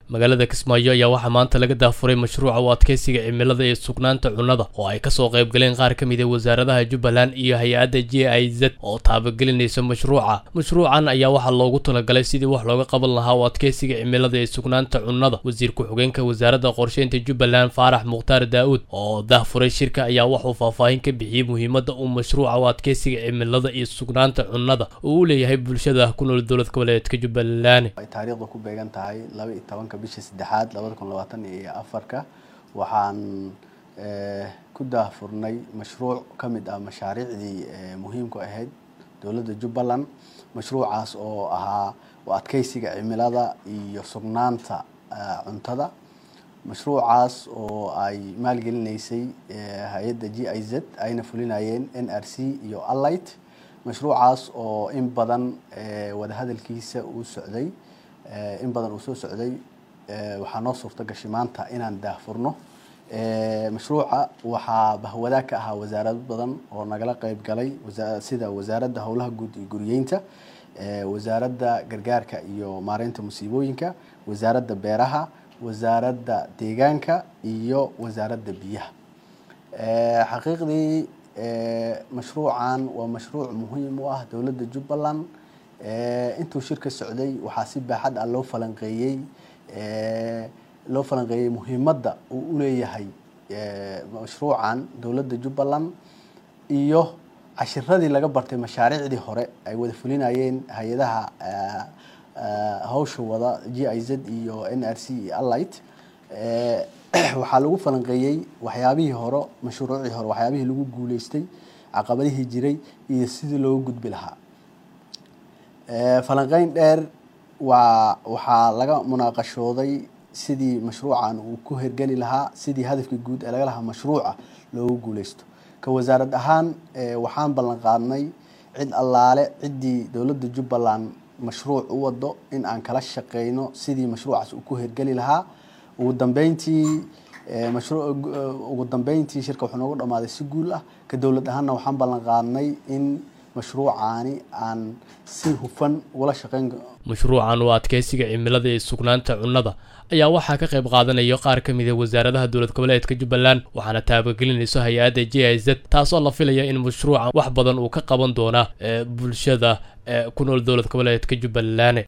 magaalada kismaayo ayaa waxaa maanta laga daafuray mashruuca u adkeysiga cimilada ee sugnaanta cunnada oo ay kasoo qayb galeen qaar ka mid a wasaaradaha jubbaland iyo hay-adda j i z oo taabagelinaysa mashruuca mashruucan ayaa waxaa loogu talagalay sidii wax looga qaban lahaa u adkeysiga cimilada ee sugnaanta cunnada wasiir ku-xigeenka wasaaradda qorsheynta jubbaland faarax mukhtaar daa-uud oo daafuray shirka ayaa waxuu faahfaahin ka bixiyey muhiimadda uu mashruuca u adkeysiga cimilada iyo sugnaanta cunnada uu u leeyahay bulshada ku nool dowlad goboleedka jubbaland ay taariikhda ku beegan tahay laba iyo tobanka bisha saddexaad labada kun labaatan iyo afarka waxaan ku daahfurnay mashruuc ka mid ah mashaariicdii muhiimku ahayd dowladda jubbaland mashruucaas oo ahaa u adkeysiga cimilada iyo sugnaanta cuntada mashruucaas oo ay maalgelinaysay hay-adda g i z ayna fulinayeen n r c iyo allight mashruucaas oo in badan wadahadalkiisa uu socday in badan uu soo socday waxaa noo suurta gashay maanta inaan daahfurno mashruuca waxaa bahwadaag ka ahaa wasaarado badan oo nagala qeyb galay sida wasaaradda howlaha guud iyo guriyeynta wasaaradda gargaarka iyo maareynta musiibooyinka wasaaradda beeraha wasaaradda deegaanka iyo wasaaradda biyaha xaqiiqdii mashruucan waa mashruuc muhiim u ah dowladda jubbaland intuu shirka socday waxaa si baaxad ah loo falanqeeyey loo falanqeeyey muhiimadda uu uleeyahay mashruucan dowladda jubbaland iyo cashiradii laga bartay mashaariicdii hore ay wada fulinayeen hay-adaha hawsha wada g i z iyo n r c iyo allight waxaa lagu falanqeeyey waxyaabihii hore mashruucii hore waxyaabihii lagu guuleystay caqabadihii jiray iyo sidii looga gudbi lahaa falanqeyn dheer waa waxaa laga munaaqashooday sidii mashruucan uu ku hergeli lahaa sidii hadafkii guud ee laga lahaa mashruuca loogu guuleysto ka wasaarad ahaan waxaan ballan qaadnay cid allaale ciddii dowladda jubbaland mashruuc u wado in aan kala shaqeyno sidii mashruucaas uu ku hergeli lahaa ugu dambeyntii ugu dambeyntii shirka wuxuu noogu dhamaaday si guul ah ka dowlad ahaanna waxaan ballan qaadnay in mashruucaani aan si hufan ugala shaqeyn mashruucan oo adkeysiga cimilada ee sugnaanta cunnada ayaa waxaa ka qayb qaadanaya qaar ka mid a wasaaradaha dowlad goboleedka jubbaland waxaana taabagelinayso hay-adda j i z taasoo la filaya in mashruucan wax badan uu ka qaban doona bulshada ku nool dowlad goboleedka jubbaland